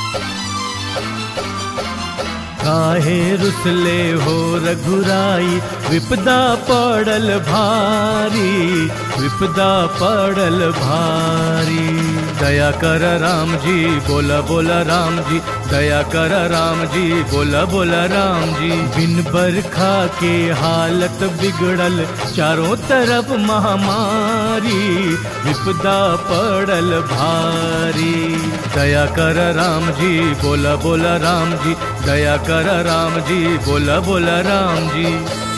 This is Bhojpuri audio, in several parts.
काहे रुसले हो रघुराई विपदा पड़ल भारी विपदा पड़ल भारी दया कर राम जी बोला बोला राम जी दया कर राम जी बोला बोला राम जी बिन बरखा के हालत बिगड़ल चारों तरफ महामारी विपदा पड़ल भारी दया कर राम जी बोला बोला राम जी दया कर राम जी बोला बोला राम जी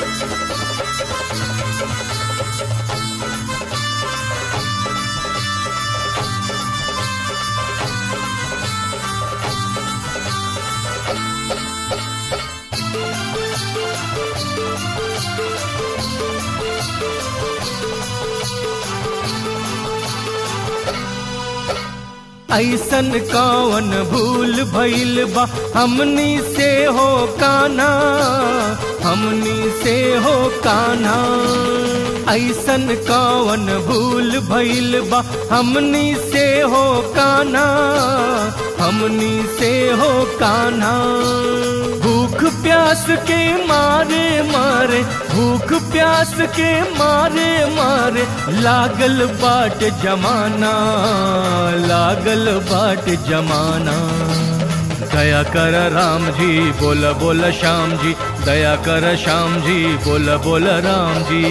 ऐसन कौन भूल भइल बा हमनी से हो काना हमनी से हो काना ऐसन कौन भूल भइल बा हमनी से हो काना हमनी से हो काना भूख प्यास के मारे मारे भूख प्यास के मारे मारे लागल बाट जमाना लागल बाट जमाना दया कर राम जी बोल बोल श्याम जी दया कर श्याम जी बोल बोल राम जी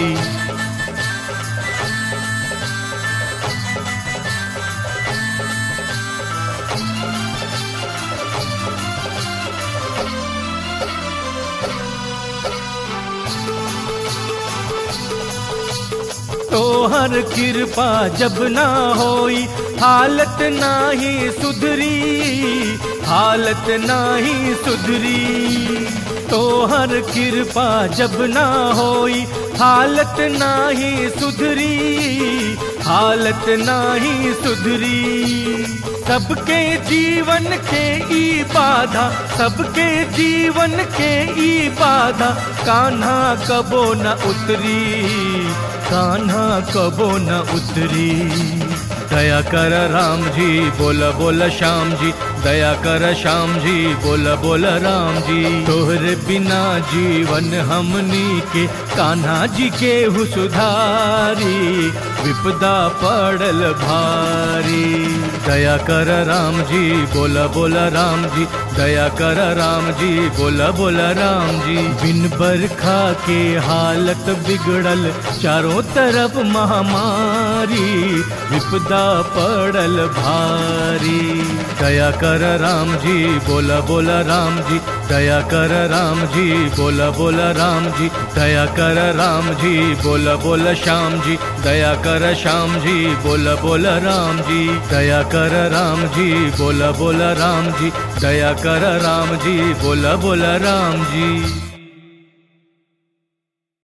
तोहर कृपा जब ना होई हालत नाही सुधरी हालत नाही सुधरी तोहर कृपा जब ना होई हालत नाही सुधरी हालत नाही सुधरी सबके जीवन के ई बाधा सबके जीवन के ई बाधा कान्हा कबो न उतरी कान्हा कबो न उतरी दया कर राम जी बोल बोल श्याम जी दया कर श्याम जी बोल बोल राम जी तोहरे बिना जीवन हमनी के कान्हा जी के हु सुधारी विपदा पड़ल भारी दया कर राम जी बोल बोल राम जी दया कर राम जी बोल बोल राम जी बिन बरखा के हालत बिगड़ल चारों तरफ महामारी विपदा पड़ल भारी दया कर राम जी बोला बोला राम जी दया कर राम जी बोला बोला राम जी दया कर राम जी बोला बोला श्याम जी दया कर श्याम जी बोला बोला राम जी दया कर राम जी बोला बोला राम जी दया कर राम जी बोला बोला राम जी